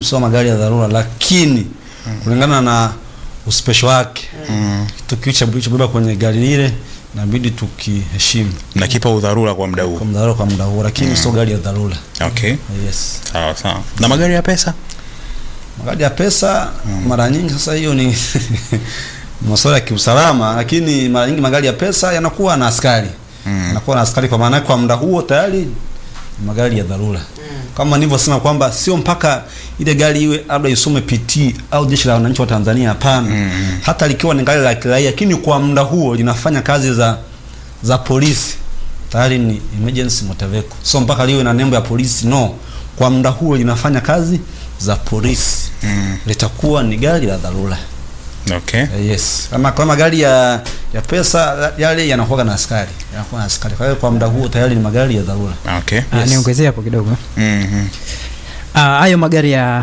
sio magari ya dharura, lakini kulingana na uspesho wake tukio cha kilichobeba kwenye gari lile inabidi tukiheshimu na kipa udharura kwa muda huu kwa dharura kwa muda huo, lakini sio gari ya dharura. okay Yes. sawa sawa na magari ya pesa Magari ya pesa mara nyingi sasa, hiyo ni ni masuala ya kiusalama, lakini mara nyingi magari ya pesa yanakuwa na askari yanakuwa na askari, kwa maana yake kwa muda huo tayari ni magari ya dharura kama nilivyosema kwamba sio mpaka ile gari iwe labda isome PT au jeshi la wananchi wa Tanzania. Hapana, hata likiwa ni gari la kiraia, lakini kwa muda huo linafanya kazi za za polisi, tayari ni emergency motor vehicle. So mpaka liwe na nembo ya polisi, no. Kwa muda huo linafanya kazi za polisi, litakuwa ni gari la dharura. okay Eh, Yes. Kama kama gari ya ya pesa yale yanakuwa na askari, yanakuwa na askari. Kwa hiyo kwa muda huo tayari ni magari ya dharura. okay Ah, Yes. niongezee hapo kidogo Mhm. Ah, hayo magari ya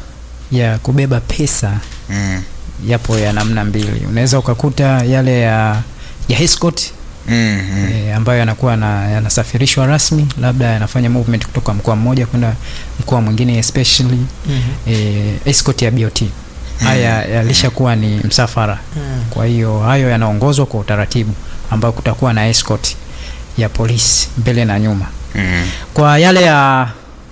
ya kubeba pesa Mm. yapo ya namna mbili unaweza ukakuta yale ya ya escort Mhm. e, ambayo yanakuwa na yanasafirishwa rasmi labda yanafanya movement kutoka mkoa mmoja kwenda mkoa mwingine especially e, escort ya BOT haya yalishakuwa ni msafara kwa hiyo hayo yanaongozwa kwa utaratibu ambao kutakuwa na escort ya polisi mbele na nyuma Mm. kwa yale ya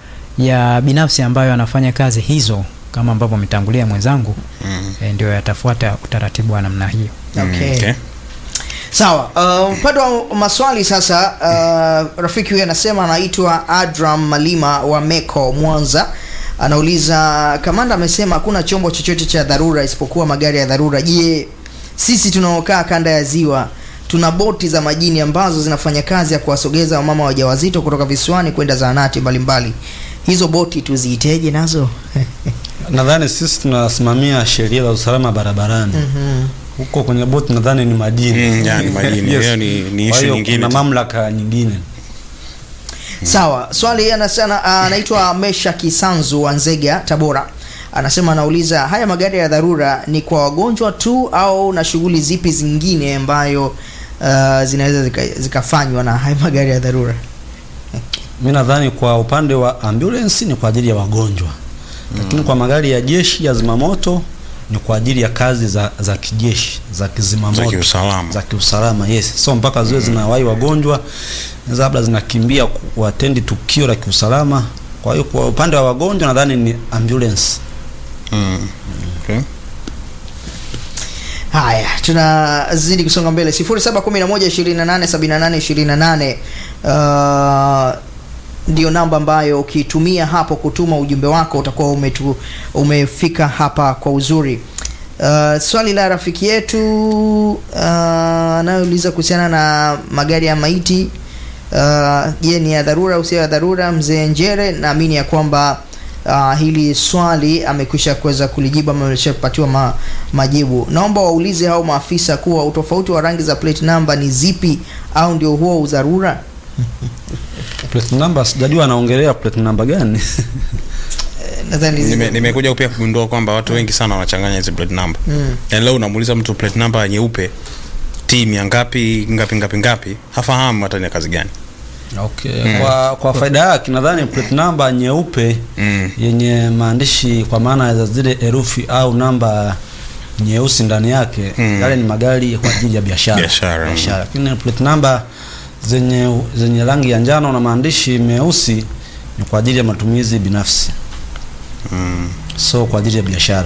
ya binafsi ambayo yanafanya kazi hizo kama ambavyo ametangulia mwenzangu Mm. e, ndio yatafuata utaratibu wa namna hiyo Okay. Okay. Sawa, uh, upande wa maswali sasa, uh, rafiki huyu anasema anaitwa Adram Malima wa Meko Mwanza, anauliza kamanda amesema hakuna chombo chochote cha dharura isipokuwa magari ya dharura. Je, sisi tunaokaa kanda ya ziwa tuna boti za majini ambazo zinafanya kazi ya kuwasogeza wamama wajawazito kutoka visiwani kwenda zahanati mbalimbali. Hizo boti tuziiteje nazo? Nadhani sisi tunasimamia sheria za usalama barabarani. Huko kwenye boti nadhani ni madini. Mm, ya, ni madini. Hiyo ni- ni Kwa issue hiyo nyingine Kuna tu. mamlaka nyingine. Sawa, swali anasema anaitwa Mesha Kisanzu wa Nzega, Tabora. Anasema anauliza haya magari ya dharura ni kwa wagonjwa tu au na shughuli zipi zingine ambayo uh, zinaweza zika- zikafanywa na haya magari ya dharura? Mi nadhani kwa upande wa ambulance ni kwa ajili ya wagonjwa, lakini kwa magari ya jeshi ya zimamoto ni kwa ajili ya kazi za za kijeshi za kizimamoto Za kiusalama. za kiusalama. Yes, so mpaka ziwe zinawahi wagonjwa, naweza labda zinakimbia kuatendi tukio la kiusalama. Kwa hiyo kwa upande wa wagonjwa nadhani ni ambulance. Mm. Okay. Haya, tunazidi kusonga mbele. 0711287828 uh, ndio namba ambayo ukitumia hapo kutuma ujumbe wako utakuwa umetu, umefika hapa kwa uzuri. Uh, swali la rafiki yetu uh, anayouliza kuhusiana na magari ya maiti uh, je, ni ya dharura au sio ya dharura? Mzee Njere, naamini ya kwamba uh, hili swali amekwisha kuweza kulijibu ama ameshapatiwa ma, majibu. Naomba waulize hao maafisa kuwa utofauti wa rangi za plate number ni zipi au ndio huo udharura? Plate number sijajua anaongelea plate number gani. Nadhani hizi- Nime- nimekuja pia kugundua kwamba watu wengi sana wanachanganya hizi plate number Mm. yaani leo unamuuliza mtu plate number nyeupe timu ya ngapi ngapi ngapi ngapi hafahamu hata ni ya kazi gani Okay. Kwa kwa faida yake nadhani plate number nyeupe Mm. yenye maandishi kwa maana za zile herufi au namba nyeusi ndani yake Mm. yale ni magari kwa ajili ya biashara. Biashara, mm. Lakini plate number zenye zenye rangi ya njano na maandishi meusi ni kwa ajili ya matumizi binafsi. Mm. So kwa ajili ya biashara.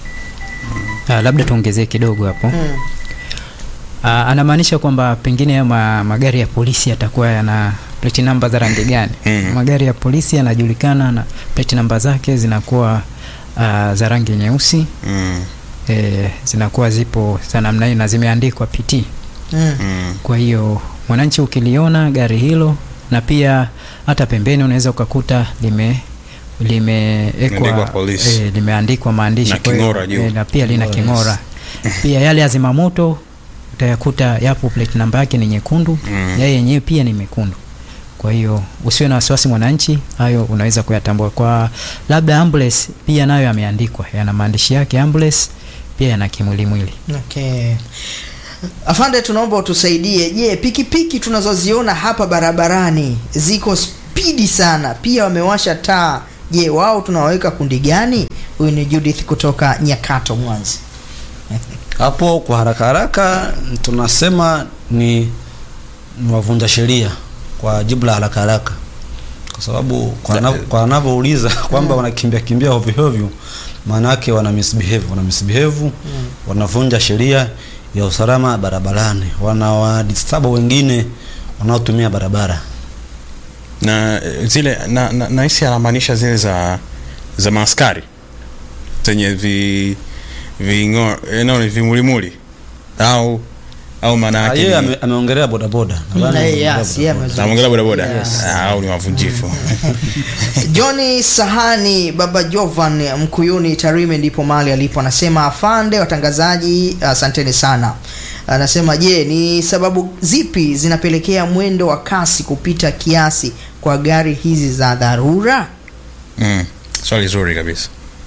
Ah, labda tuongezee kidogo hapo Mm. Ah, anamaanisha kwamba pengine ya ma, magari ya polisi yatakuwa yana plate number za rangi gani Mm. magari ya polisi yanajulikana na plate number zake zinakuwa ah, za rangi nyeusi Mm. e, zinakuwa zipo za namna hiyo na zimeandikwa PT Mm. Mm. kwa hiyo mwananchi ukiliona gari hilo na pia hata pembeni unaweza ukakuta lime Limeandikwa limeekwa polisi. e, limeandikwa maandishi Na kwa hiyo, king'ora juu. eh, na pia lina King'ora, king'ora pia yale ya zimamoto utayakuta yapo plate namba yake ni nyekundu Mm. yeye yenyewe pia ni mekundu kwa hiyo usiwe na wasiwasi mwananchi hayo unaweza kuyatambua kwa labda ambulance pia nayo yameandikwa yana maandishi yake ambulance pia yana kimulimwili Okay. Afande, tunaomba utusaidie. Je, pikipiki tunazoziona hapa barabarani ziko spidi sana, pia wamewasha taa Je, wao tunawaweka kundi gani? Huyu ni Judith kutoka Nyakato, Mwanza. Hapo kwa haraka haraka tunasema ni, ni wavunja sheria kwa jibu la haraka haraka, kwa sababu kwa Da- ana- kwa anavyouliza kwamba wanakimbia kimbia hovyo hovyo, maana yake wana misbehave, wana misbehave, wanavunja sheria ya usalama barabarani, wanawadisturb wengine wanaotumia barabara. na eh, zile na, na, na hisi anamaanisha zile za za maaskari zenye vi vingo eh, no, ni vimulimuli au au maana Ah, yake Yeye ni- ame- ameongelea bodaboda, nadhani Na yeye, ameongelea yes, yeye bodaboda. amezungumza. Anaongelea bodaboda Yes. Ah, au ni wavunjifu Johnny Sahani Baba Jovan Mkuyuni Tarime ndipo mahali alipo, anasema afande watangazaji, asanteni sana. Anasema je, ni sababu zipi zinapelekea mwendo wa kasi kupita kiasi kwa gari hizi za dharura? mm. swali zuri kabisa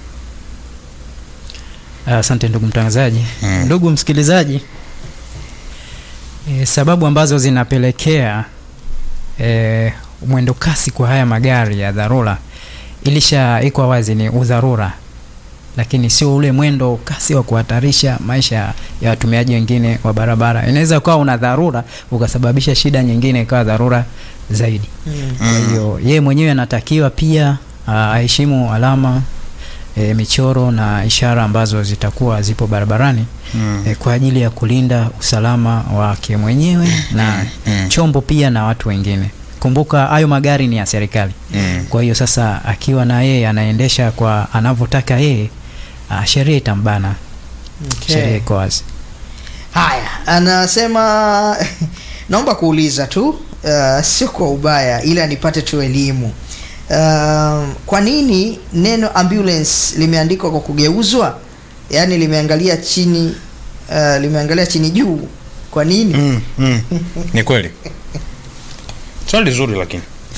Asante ndugu mtangazaji. Mm. Ndugu msikilizaji, e, sababu ambazo zinapelekea e, mwendo kasi kwa haya magari ya dharura ilishaikwa wazi ni udharura, lakini sio ule mwendo kasi wa kuhatarisha maisha ya watumiaji wengine wa barabara. Inaweza ukawa una dharura ukasababisha shida nyingine ikawa dharura zaidi. Kwa hiyo yeye mwenyewe anatakiwa pia ah, aheshimu alama e, michoro na ishara ambazo zitakuwa zipo barabarani mm. e, kwa ajili ya kulinda usalama wake mwenyewe na Mm. chombo pia na watu wengine. Kumbuka hayo magari ni ya serikali. Mm. Kwa hiyo sasa akiwa na yeye anaendesha kwa anavyotaka yeye, ah, sheria itambana. Sheria iko wazi. Haya, anasema naomba kuuliza tu uh, sio kwa ubaya, ila nipate tu elimu uh, kwa nini neno ambulance limeandikwa kwa kugeuzwa, yaani limeangalia chini uh, limeangalia chini juu? Kwa nini? Mm. Mm. ni kweli swali zuri lakini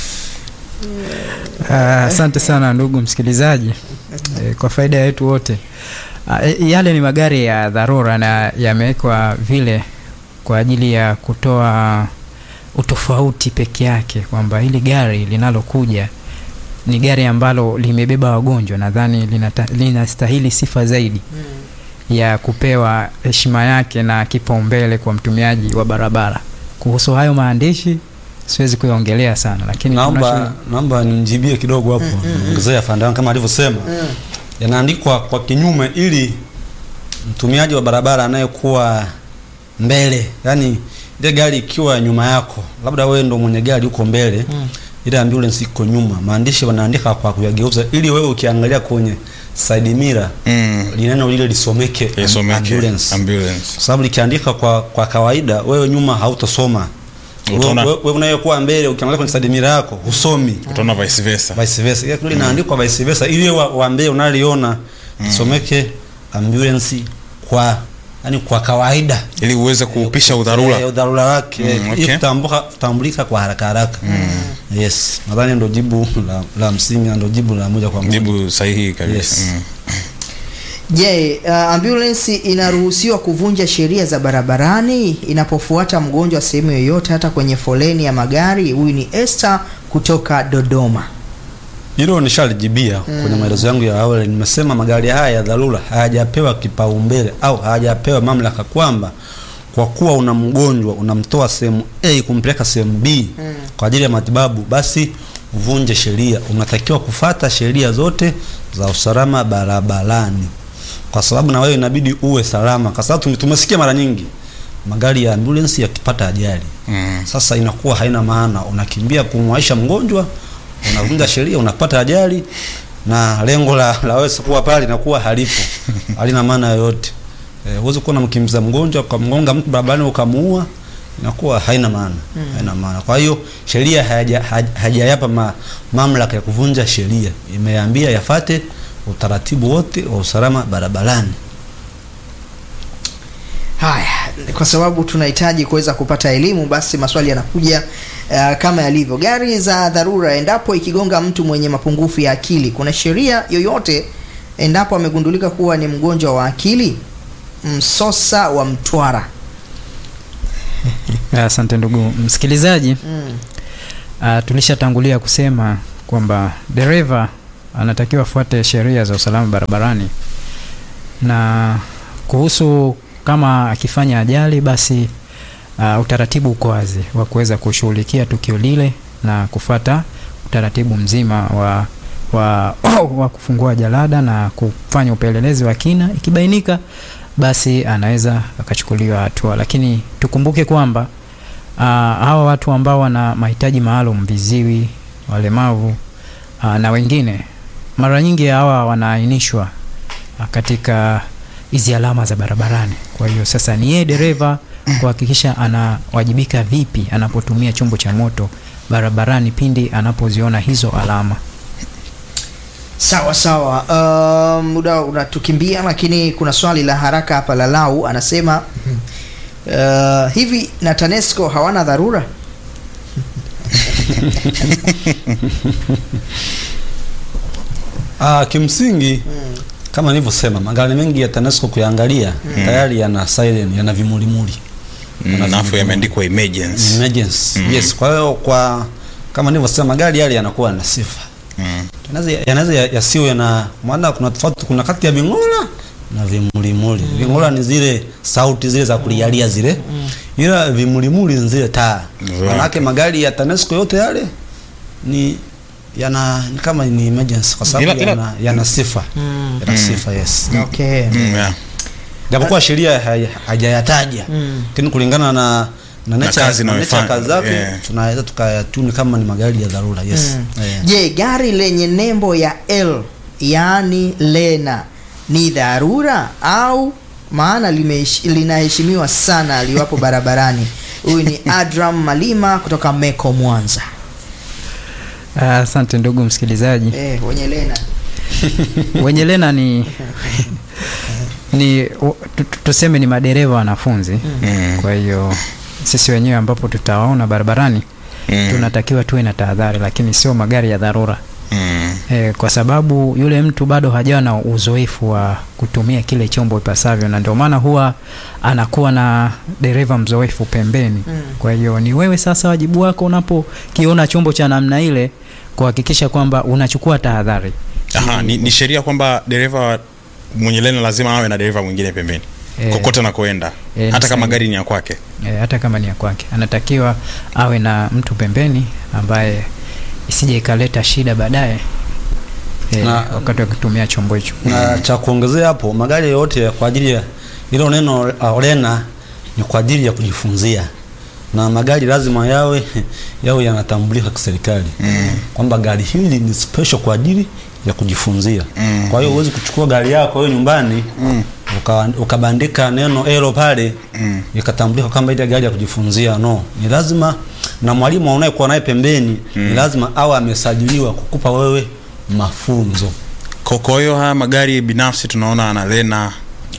Ah, Asante sana ndugu msikilizaji e, kwa faida yetu wote. Ah, e, yale ni magari ya dharura na yamewekwa vile kwa ajili ya kutoa utofauti peke yake kwamba hili gari linalokuja ni gari ambalo limebeba wagonjwa, nadhani linata- linastahili sifa zaidi ya kupewa heshima yake na kipaumbele kwa mtumiaji wa barabara. Kuhusu hayo maandishi siwezi kuyaongelea sana, lakini Naomba tunacho- naomba nimjibie kidogo hapo, ongezea afande wangu kama alivyosema, yanaandikwa kwa kinyume ili mtumiaji wa barabara anayekuwa mbele, yani ile gari ikiwa nyuma yako, labda wewe ndo mwenye gari uko mbele ile ambulance iko nyuma, maandishi wanaandika kwa kuyageuza ili wewe ukiangalia kwenye side mirror mm. lineno lile lisomeke am- isomeke ambulance ambulance kwa sababu likiandika kwa, kwa kawaida wewe nyuma hautosoma Utaona- wewe wewe unayekuwa mbele ukiangalia kwenye sadimira yako husomi utaona vice versa vice versa ile kule inaandikwa vice versa ili wewe wa, wa mbele unaliona isomeke ambulance kwa yani kwa kawaida ili uweze kuupisha udharura Eh, udharura wake Mm, mm, okay. ili kutambuka kutambulika kwa haraka haraka yes nadhani ndo jibu la, la msingi na ndo jibu la moja kwa moja jibu sahihi kabisa Yes. mm. Je, uh, ambulance inaruhusiwa kuvunja sheria za barabarani inapofuata mgonjwa sehemu yoyote, hata kwenye foleni ya magari? Huyu ni Esther kutoka Dodoma. Hilo nishalijibia kwenye maelezo yangu ya awali. Nimesema magari haya ya dharura hayajapewa kipaumbele au hayajapewa mamlaka kwamba kwa kuwa una mgonjwa unamtoa sehemu A kumpeleka sehemu B kwa ajili ya matibabu, basi uvunje sheria. Unatakiwa kufata sheria zote za usalama barabarani, kwa sababu na wewe inabidi uwe salama, kwa sababu tume- tumesikia mara nyingi magari ya ambulance yakipata ajali Mm. sasa inakuwa haina maana, unakimbia kumwaisha mgonjwa, unavunja sheria, unapata ajali na lengo la, la wewe kuwa pale inakuwa halipo, halina maana yoyote. Eh, huwezi kuwa unamkimbiza mgonjwa ukamgonga mtu barabarani ukamuua, inakuwa haina maana, haina maana. Kwa hiyo sheria haja- haj- hajayapa ma, mamlaka ya kuvunja sheria, imeambia yafate utaratibu wote wa usalama barabarani. Haya, kwa sababu tunahitaji kuweza kupata elimu, basi maswali yanakuja uh, kama yalivyo. Gari za dharura, endapo ikigonga mtu mwenye mapungufu ya akili, kuna sheria yoyote endapo amegundulika kuwa ni mgonjwa wa akili? Msosa wa Mtwara. Asante ndugu msikilizaji. Mm. Uh, tulishatangulia kusema kwamba dereva anatakiwa afuate sheria za usalama barabarani, na kuhusu kama akifanya ajali, basi uh, utaratibu uko wazi wa kuweza kushughulikia tukio lile na kufuata utaratibu mzima wa wa, wa kufungua jalada na kufanya upelelezi wa kina. Ikibainika basi anaweza akachukuliwa hatua, lakini tukumbuke kwamba uh, hawa watu ambao wana mahitaji maalum, viziwi, walemavu uh, na wengine, mara nyingi hawa wanaainishwa uh, katika hizi alama za barabarani. Kwa hiyo sasa ni yeye dereva kuhakikisha anawajibika vipi anapotumia chombo cha moto barabarani pindi anapoziona hizo alama. Sawa sawa. Uh, muda unatukimbia, lakini kuna swali la haraka hapa la Lau anasema uh, hivi na TANESCO hawana dharura? Ah, kimsingi kama nilivyosema magari mengi ya TANESCO kuyaangalia tayari yana siren, yana vimulimuli Mm, alafu yameandikwa emergency. emergency. Yes, kwa hiyo kwa kama nilivyosema magari yale yanakuwa na sifa Mm. yanaweza yanaweza ya- yasiwe na maana, kuna tofauti, kuna kati ya ving'ola na vimulimuli. Ving'ola ni zile sauti zile za kulialia zile, ila vimulimuli ni zile taa. Right. Manake magari ya TANESCO yote yale ni yana ni kama ni emergency kwa sababu Ila- ila- yana, yana sifa Mm. yana sifa yes, Okay. Mm, yeah. japokuwa sheria hai- haijayataja Mm. lakini kulingana na na nature kazi na nature inayofanya, kazi zake yeah. tunaweza tukayatuni kama ni magari ya dharura yes. Mm. Eh. Je, gari lenye nembo ya L yaani Lena ni dharura au maana limehesh- linaheshimiwa sana aliwapo barabarani? Huyu ni Adram Malima kutoka Meko Mwanza. Ah, Asante ndugu msikilizaji. Eh, wenye Lena. wenye lena ni ni u- tu- tu- tuseme ni madereva wanafunzi Mm. kwa hiyo sisi wenyewe ambapo tutawaona barabarani Mm. tunatakiwa tuwe na tahadhari lakini sio magari ya dharura Mm. e, kwa sababu yule mtu bado hajawa na uzoefu wa kutumia kile chombo ipasavyo na ndio maana huwa anakuwa na dereva mzoefu pembeni Mm. kwa hiyo ni wewe sasa wajibu wako unapokiona chombo cha namna ile kuhakikisha kwamba unachukua tahadhari Aha, ni, ni sheria kwamba dereva mwenye lena lazima awe na dereva mwingine pembeni Eh. kokote anakoenda Eh, hata ni kama sahihi. gari ni ya kwake e, hata kama ni ya kwake anatakiwa awe na mtu pembeni ambaye isije ikaleta shida baadaye e, Na- wakati wa kutumia chombo hicho na cha kuongezea hapo magari yote ya kwa ajili ya ilo neno uh, lena ni kwa ajili ya kujifunzia na magari lazima yawe yawe yanatambulika kiserikali mm. kwamba gari hili ni special kwa ajili ya kujifunzia Mm. kwa hiyo huwezi kuchukua gari yako wewe nyumbani mm. uka, ukabandika neno elo pale Mm. ikatambulika kama ile gari ya kujifunzia no ni lazima na mwalimu unayekuwa naye pembeni ni lazima awe amesajiliwa kukupa wewe mafunzo Kwa- kwa hiyo haya magari binafsi tunaona ana lena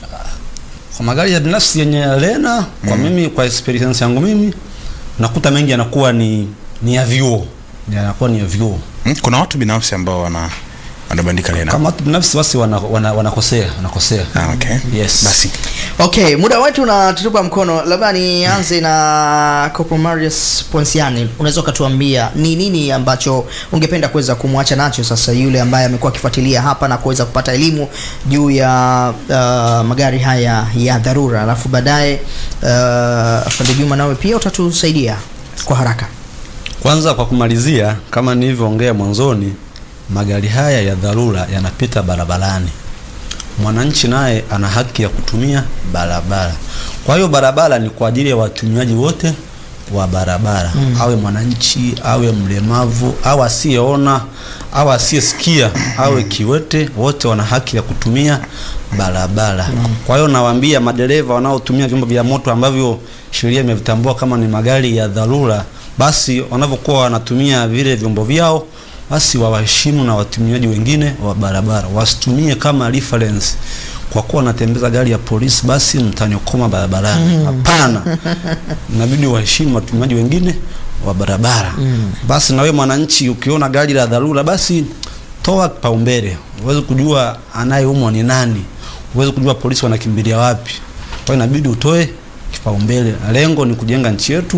kwa magari ya binafsi yenye lena kwa mimi kwa experience yangu mimi nakuta mengi yanakuwa ni ni ya vyuo yanakuwa ni ya vyuo Hmm? kuna watu binafsi ambao wana wanabandika lena kama watu binafsi basi wana, wana, wanakosea wanakosea ah, okay. Yes. basi Okay, muda wetu unatutupa mkono. Labda nianze na Corporal Marius Ponsiani, unaweza ukatuambia ni nini ambacho ungependa kuweza kumwacha nacho sasa yule ambaye amekuwa akifuatilia hapa na kuweza kupata elimu juu ya uh, magari haya ya dharura, alafu baadaye uh, afande Juma nawe pia utatusaidia kwa haraka. kwanza kwa kumalizia kama nilivyoongea mwanzoni magari haya ya dharura yanapita barabarani mwananchi naye ana haki ya kutumia barabara kwa hiyo barabara ni kwa ajili ya watumiaji wote wa barabara mm. awe mwananchi awe mlemavu au asiyeona au asiyesikia awe kiwete wote wana haki ya kutumia barabara mm. kwa hiyo nawaambia madereva wanaotumia vyombo vya moto ambavyo sheria imevitambua kama ni magari ya dharura basi wanavyokuwa wanatumia vile vyombo vyao basi wawaheshimu na watumiaji wengine wa barabara wasitumie kama reference kwa kuwa wanatembeza gari ya polisi basi mtanyokoma barabarani hapana inabidi waheshimu watumiaji wengine wa barabara basi na wewe mwananchi ukiona gari la dharura basi toa kipaumbele uweze kujua anayeumwa ni nani uweze kujua polisi wanakimbilia wapi kwa hiyo inabidi utoe kipaumbele lengo ni kujenga nchi yetu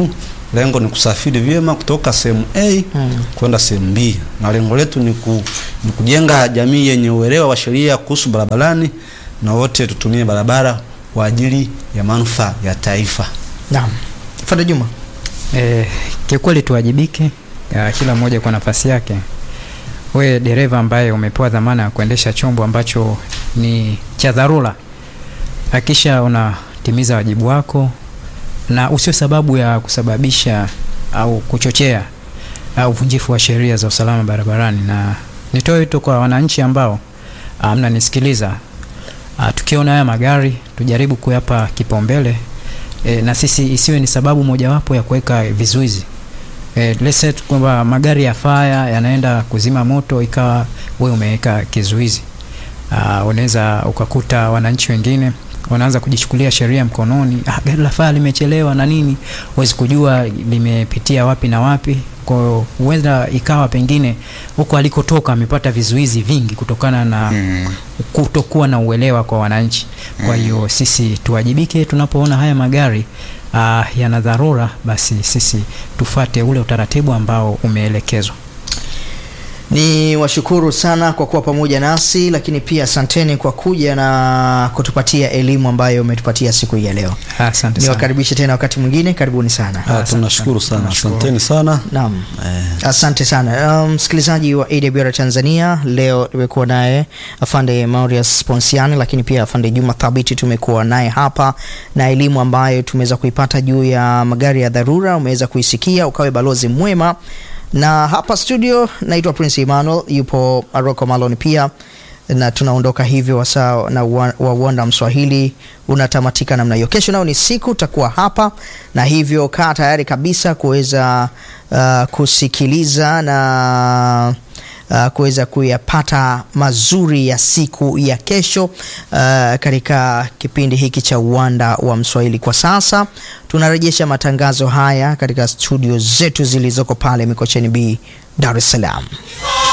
lengo ni kusafiri vyema kutoka sehemu A kwenda sehemu B, na lengo letu ni, ku, ni kujenga jamii yenye uelewa wa sheria kuhusu barabarani na wote tutumie barabara kwa ajili ya manufaa ya taifa. Naam. Fada Juma. E, kiukweli tuwajibike, ya, kila mmoja kwa nafasi yake. We dereva ambaye umepewa dhamana ya kuendesha chombo ambacho ni cha dharura, hakisha unatimiza wajibu wako na usio sababu ya kusababisha au kuchochea au uvunjifu wa sheria za usalama barabarani. Na nitoe wito kwa wananchi ambao ah, mnanisikiliza, ah, tukiona haya magari tujaribu kuyapa kipaumbele e, na sisi isiwe ni sababu mojawapo ya kuweka vizuizi e, let's say tu kwamba magari ya fire yanaenda kuzima moto ikawa wewe umeweka kizuizi uh, unaweza ukakuta wananchi wengine wanaanza kujichukulia sheria mkononi ah, gari la fire limechelewa na nini huwezi kujua limepitia wapi na wapi kwa hiyo huenda ikawa pengine huko alikotoka amepata vizuizi vingi kutokana na Mm. kutokuwa na uelewa kwa wananchi. Kwa hiyo sisi tuwajibike tunapoona haya magari uh, yana dharura, basi sisi tufate ule utaratibu ambao umeelekezwa. Ni washukuru sana kwa kuwa pamoja nasi, lakini pia asanteni kwa kuja na kutupatia elimu ambayo umetupatia siku hii ya leo. Asante sana. Niwakaribishe tena wakati mwingine, karibuni sana. Ah, tunashukuru sana, Tunashukuru. asanteni sana. Naam. Eh, Asante sana Um, msikilizaji wa AWR Tanzania. Leo tumekuwa naye afande Maurius Ponsiani, lakini pia afande Juma Thabiti tumekuwa naye hapa, na elimu ambayo tumeweza kuipata juu ya magari ya dharura umeweza kuisikia, ukawe balozi mwema. Na hapa studio naitwa Prince Emmanuel, yupo Aroko Malon pia na tunaondoka hivyo wasaa na wa wa Uwanda Mswahili unatamatika namna hiyo. Kesho nao ni siku takuwa hapa, na hivyo kaa tayari kabisa kuweza uh, kusikiliza na uh, kuweza kuyapata mazuri ya siku ya kesho uh, katika kipindi hiki cha Uwanda wa Mswahili. Kwa sasa tunarejesha matangazo haya katika studio zetu zilizoko pale Mikocheni B, Dar es Salaam.